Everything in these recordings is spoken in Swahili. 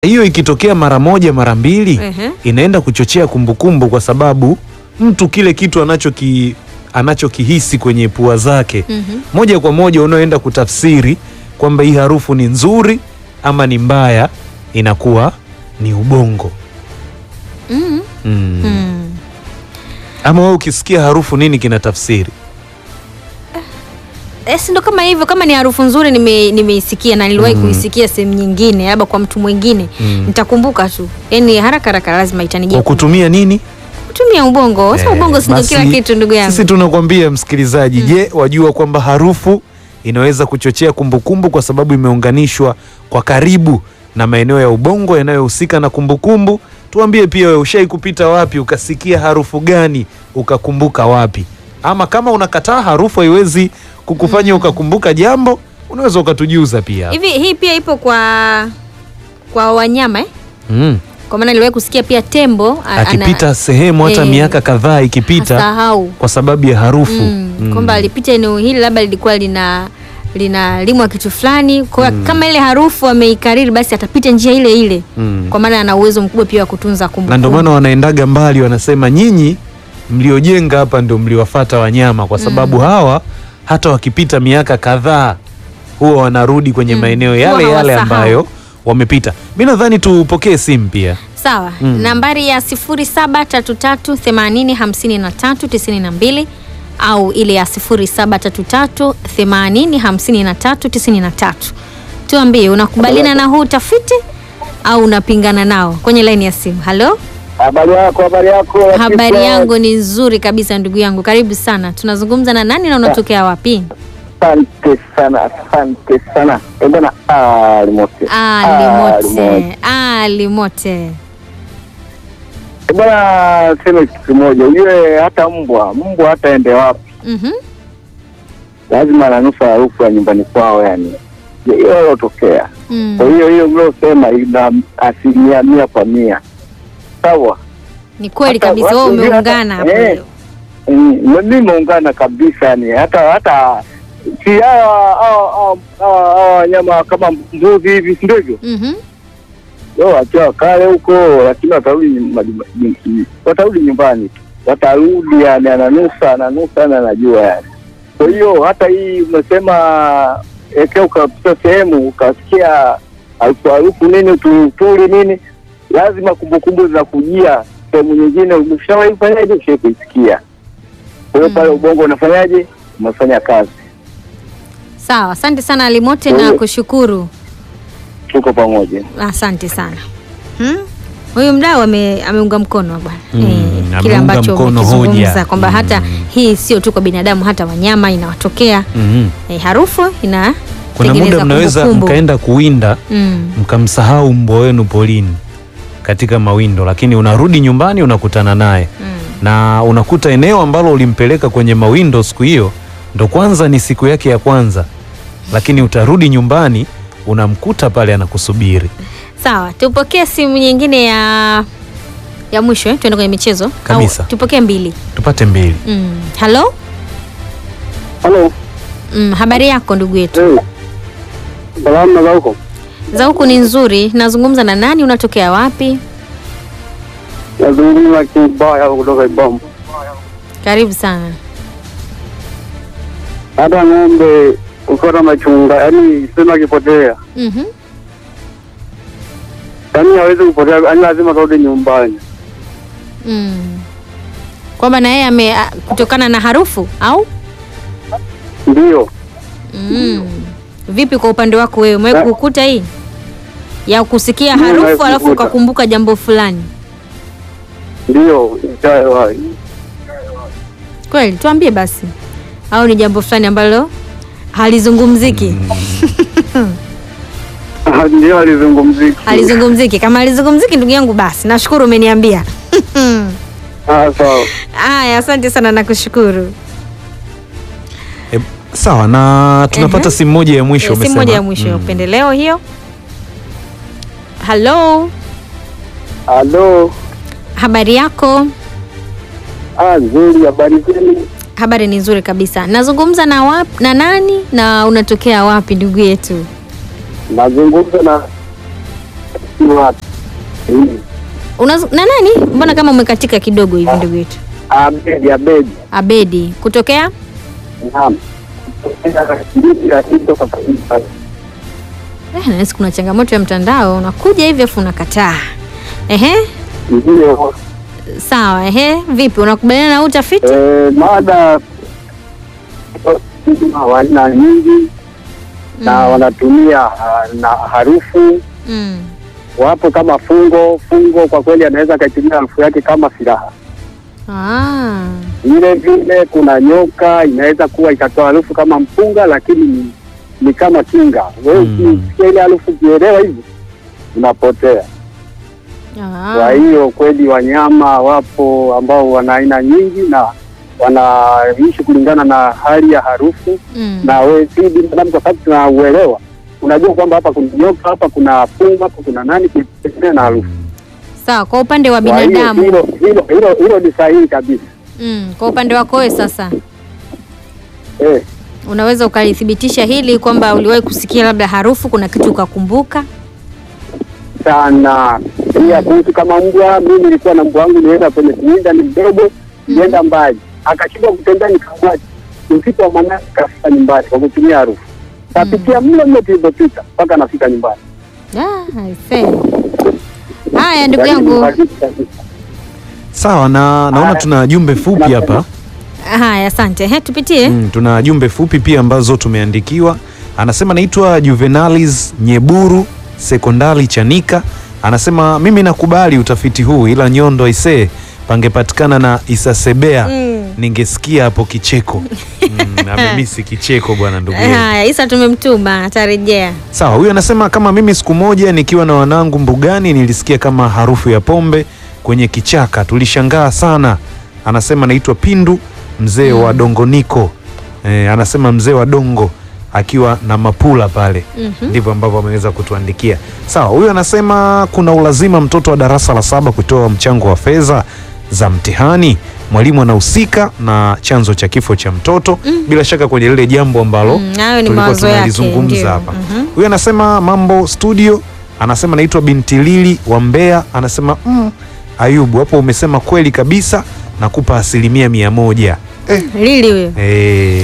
hiyo ikitokea mara moja mara mbili Ehe. inaenda kuchochea kumbukumbu, kwa sababu mtu kile kitu anachoki anachokihisi kwenye pua zake Mhm. moja kwa moja unaoenda kutafsiri kwamba hii harufu ni nzuri ama ni mbaya, inakuwa ni ubongo Mhm. mm. Mm. Ama wewe ukisikia harufu nini kinatafsiri? Eh, si ndo kama hivyo, kama ni harufu nzuri nime- nimeisikia na niliwahi kuisikia sehemu nyingine, labda kwa mtu mwingine Mm. nitakumbuka tu, yaani haraka haraka lazima itanijia Kwa kutumia nini? kutumia ubongo. Sasa Eh, ubongo si ndo basi kila kitu, ndugu yangu. Sisi tunakwambia msikilizaji, je, wajua kwamba harufu inaweza kuchochea kumbukumbu kwa sababu imeunganishwa kwa karibu na maeneo ya ubongo yanayohusika na kumbukumbu. Tuambie pia wewe ushai kupita wapi ukasikia harufu gani ukakumbuka wapi? Ama kama unakataa harufu haiwezi kukufanya ukakumbuka jambo, unaweza ukatujuza pia. Hivi hii pia ipo kwa kwa wanyama eh? Mm. Kwa maana niliwahi kusikia pia tembo a- Akipita sehemu hata Eh, miaka kadhaa ikipita hasahau kwa sababu ya harufu mm, Mm. kwamba alipita eneo hili labda lilikuwa lina linalimwa kitu fulani, kwa hiyo kama ile harufu ameikariri, basi atapita njia ile ile Mm. kwa maana ana uwezo mkubwa pia wa kutunza kumbukumbu. na ndio maana wanaendaga mbali, wanasema nyinyi mliojenga hapa ndio mliwafata wanyama, kwa sababu hawa hata wakipita miaka kadhaa huwa wanarudi kwenye maeneo yale Huwa yale hawasahau. ambayo wamepita. Mi nadhani tupokee simu pia. Sawa, nambari ya 0733805392 au ile ya 0733805393. Tuambie unakubaliana na huu utafiti au unapingana nao kwenye laini ya simu. Halo, Habari yako, habari yako. habari Latifa. yangu ni nzuri kabisa ndugu yangu, karibu sana. Tunazungumza na nani na unatokea wapi? Asante sana, asante sana. Eh, bwana Ali Mote. Ali Ali Mote, Ali Mote. Eh, bwana sema kitu kimoja, ujue hata mbwa, mbwa hata ende wapi, Mhm. lazima ananusa harufu ya nyumbani kwao, yani hiyo ilotokea. Mm. Kwa hiyo hiyo mliosema ina asilimia mia kwa mia, sawa. Ni kweli Hata kabisa, watu wewe wengine umeungana hata- hapo. eh, Mm, mimi meungana kabisa yani, hata hata si hawa hawa- hawa- hawa hawa wanyama kama mbuzi hivi, si ndivyo? Mhm. Leo wakiwa kale huko, lakini watarudi nyum- nyum- watarudi nyumbani tu, watarudi yani, ananusa ananusa na anajua yani. Kwa hiyo hata hii umesema ekea, ukapita sehemu ukasikia harufu harufu nini tulituli nini, lazima kumbukumbu zinakujia sehemu nyingine, ushawahi kufanyaje? Ushawahi kuisikia. Kwa hiyo pale ubongo unafanyaje? Unafanya kazi. Sawa, asante sana Alimote Kwa na hiyo- kushukuru. Tuko pamoja. Asante sana. Hmm? Huyu mdau ame, ameunga mkono bwana Mm, eh, kile ameunga ambacho mkono umekizungumza hoja. kwamba Mm. hata hii sio tu kwa binadamu, hata wanyama inawatokea Mhm. eh, harufu ina Kuna tengeneza muda mnaweza kumbukumbu. mkaenda kuwinda mm. mkamsahau mbwa wenu polini katika mawindo, lakini unarudi nyumbani unakutana naye Mm. na unakuta eneo ambalo ulimpeleka kwenye mawindo siku hiyo ndo kwanza ni siku yake ya kwanza, lakini utarudi nyumbani unamkuta pale anakusubiri. Sawa, tupokee simu nyingine ya ya mwisho eh? Tuende kwenye michezo Kabisa. Au, tupokee mbili. Tupate mbili. Mm. Halo, Halo. mm, habari yako ndugu yetu? Eh. Salamu za huko. Za huku ni nzuri. Nazungumza na nani? Unatokea wapi? Nazungumza kibaya kutoka Ibomu. Karibu sana. hata ng'ombe ukiwa machunga, yani sema akipotea, Mhm. yani hawezi kupotea, yani lazima karudi nyumbani. Mm. Kwamba na yeye ame a- kutokana na harufu au? Ndio Mm. Vipi kwa upande wako wewe? Umewahi Na- kukuta hii ya kusikia Mimi harufu nimewahi alafu kukuta. ukakumbuka jambo fulani? ndio ishawahi. Kweli, tuambie basi, au ni jambo fulani ambalo halizungumziki? ndio alizungumziki. Halizungumziki. Kama halizungumziki, ndugu yangu, basi nashukuru umeniambia. Ah, sawa. Haya, asante sana, nakushukuru. E, sawa na tunapata Ehe. simu moja ya mwisho Eh, simu umesema. moja ya mwisho ya Mm. upendeleo hiyo. Halo, Halo. habari yako? Ah, nzuri, habari zenu? Habari ni nzuri kabisa. Nazungumza na wap, na nani na unatokea wapi ndugu yetu? Nazungumza na Kisiwa hii. Unaz... na nani? Mbona kama umekatika kidogo hivi ndugu yetu? Abedi, Abedi. Abedi kutokea Naam. Kutoka kabisa. eh, nahisi kuna changamoto ya mtandao, unakuja hivi afu unakataa. Ehe, Ndio. sawa. Ehe, vipi, unakubaliana na huu utafiti? Eh, mada wana nyingi na wanatumia ah, na harufu Mm. wapo kama fungo fungo, kwa kweli anaweza akaitumia harufu yake kama silaha. Ah. Vile vile kuna nyoka inaweza kuwa ikatoa harufu kama mpunga, lakini ni, ni kama kinga. Wewe Mm. ukisikia ile harufu ukielewa hivi unapotea. Kwa Ah. hiyo kweli wanyama wapo ambao wana aina nyingi na wanaishi kulingana na hali ya harufu Mm. na wewe si binadamu, kwa sababu tunauelewa, unajua kwamba hapa kuna nyoka, hapa kuna funga, hapa kuna nani, kutegemea na harufu. Sawa, kwa upande wa Kwa hiyo binadamu. hilo hilo hilo hilo ni sahihi kabisa Mm. Kwa upande wako wewe sasa eh. unaweza ukalithibitisha hili kwamba uliwahi kusikia labda harufu, kuna kitu ukakumbuka? sana pia kuhusu kama mbwa. Mimi nilikuwa na mbwa wangu, nienda kwenye kuwinda, ni mdogo, nienda mbali, akashindwa kutembea, nikamwacha usiku wa manane, kafika nyumbani kwa kutumia harufu, kapitia mle mle tulivyopita mpaka nafika nyumbani. Ah, I see. Haya ndugu Yaani ni yangu. uhakika kabisa. Sawa, na naona Haya. tuna jumbe fupi hapa. Haya, asante. He, tupitie. Mm, tuna jumbe fupi pia ambazo tumeandikiwa. Anasema naitwa Juvenalis Nyeburu sekondari Chanika. Anasema mimi nakubali utafiti huu, ila Nyondo isee pangepatikana na Isasebea Mm. ningesikia hapo kicheko. Mm, amemisi kicheko bwana ndugu yetu. Haya, Isa tumemtuma, atarejea. Sawa, huyu anasema kama mimi siku moja nikiwa na wanangu mbugani nilisikia kama harufu ya pombe kwenye kichaka, tulishangaa sana. Anasema naitwa Pindu mzee wa Dongoniko. E, anasema mzee wa Dongo akiwa na mapula pale. Mhm. Ndivyo ambavyo ameweza kutuandikia. Sawa, huyu anasema kuna ulazima mtoto wa darasa la saba kutoa mchango wa fedha za mtihani. Mwalimu anahusika na chanzo cha kifo cha mtoto, bila shaka kwenye lile jambo ambalo Mm, hayo ni tulikuwa mawazo yake, tunalizungumza ndio. hapa. Mhm. Huyu anasema mambo studio, anasema naitwa binti Lili wa Mbeya, anasema mm, Ayubu hapo umesema kweli kabisa, nakupa asilimia mia moja. Lili huyo. Eh,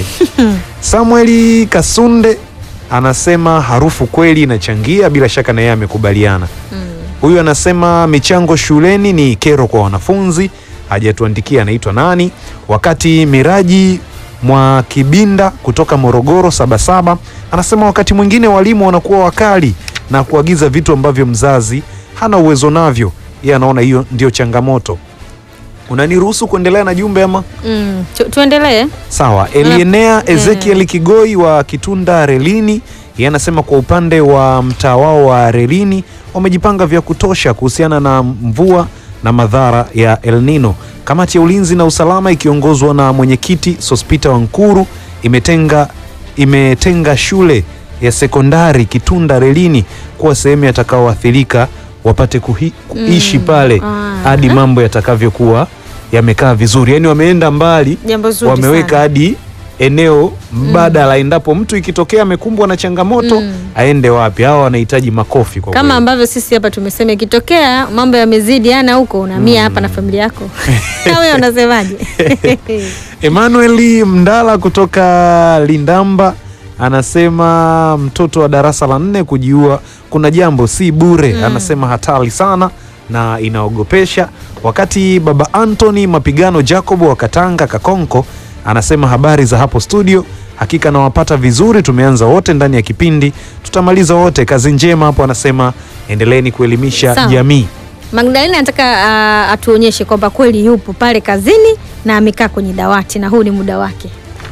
Samueli Kasunde anasema harufu kweli inachangia, bila shaka na yeye amekubaliana. Mm. Huyu anasema michango shuleni ni kero kwa wanafunzi, hajatuandikia anaitwa nani. Wakati Miraji mwa Kibinda kutoka Morogoro Sabasaba anasema wakati mwingine walimu wanakuwa wakali na kuagiza vitu ambavyo mzazi hana uwezo navyo, yeye anaona hiyo ndio changamoto. Unaniruhusu kuendelea na jumbe ama? Mm. Tu, tuendelee. Sawa, Elienea Eh. Ezekiel Kigoi wa Kitunda Relini, yeye anasema kwa upande wa mtaa wao wa Relini wamejipanga vya kutosha kuhusiana na mvua na madhara ya El Nino. Kamati ya ulinzi na usalama ikiongozwa na mwenyekiti Sospita Wankuru imetenga, imetenga shule ya sekondari Kitunda Relini kuwa sehemu yatakaoathirika wapate kuhi, kuishi Mm. pale Ah. hadi mambo yatakavyokuwa yamekaa vizuri. Yaani wameenda mbali Jambo zuri wameweka sana. hadi eneo mbadala endapo mtu ikitokea amekumbwa na changamoto Mm. aende wapi. Hawa wanahitaji makofi kwa kama kweli. ambavyo sisi hapa tumesema ikitokea mambo yamezidi ana huko unamia hapa na familia yako na wewe unasemaje? Emmanuel Mndala kutoka Lindamba anasema mtoto wa darasa la nne kujiua kuna jambo si bure. Anasema hatari sana na inaogopesha. Wakati baba Anthony Mapigano Jacob wa Katanga Kakonko anasema habari za hapo studio, hakika nawapata vizuri. Tumeanza wote ndani ya kipindi, tutamaliza wote. Kazi njema hapo, anasema endeleeni kuelimisha Sawa. jamii. Magdalena anataka uh, atuonyeshe kwamba kweli yupo pale kazini na amekaa kwenye dawati na huu ni muda wake.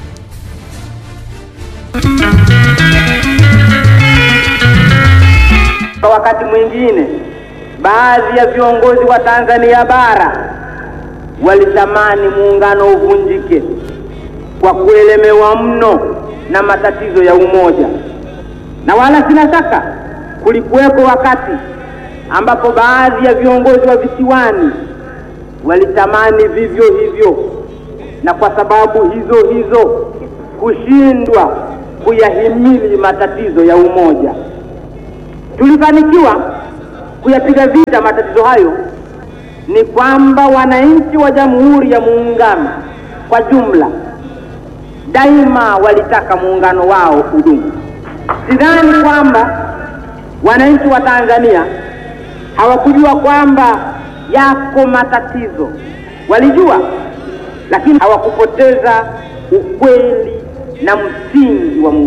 Kwa wakati mwingine baadhi ya viongozi wa Tanzania bara walitamani muungano uvunjike kwa kuelemewa mno na matatizo ya umoja, na wala sina shaka kulikuwepo wakati ambapo baadhi ya viongozi wa visiwani walitamani vivyo hivyo, na kwa sababu hizo hizo kushindwa kuyahimili matatizo ya umoja tulifanikiwa kuyapiga vita matatizo hayo ni kwamba wananchi wa Jamhuri ya Muungano kwa jumla daima walitaka muungano wao udumu. Sidhani kwamba wananchi wa Tanzania hawakujua kwamba yako matatizo, walijua, lakini hawakupoteza ukweli na msingi wa muungano.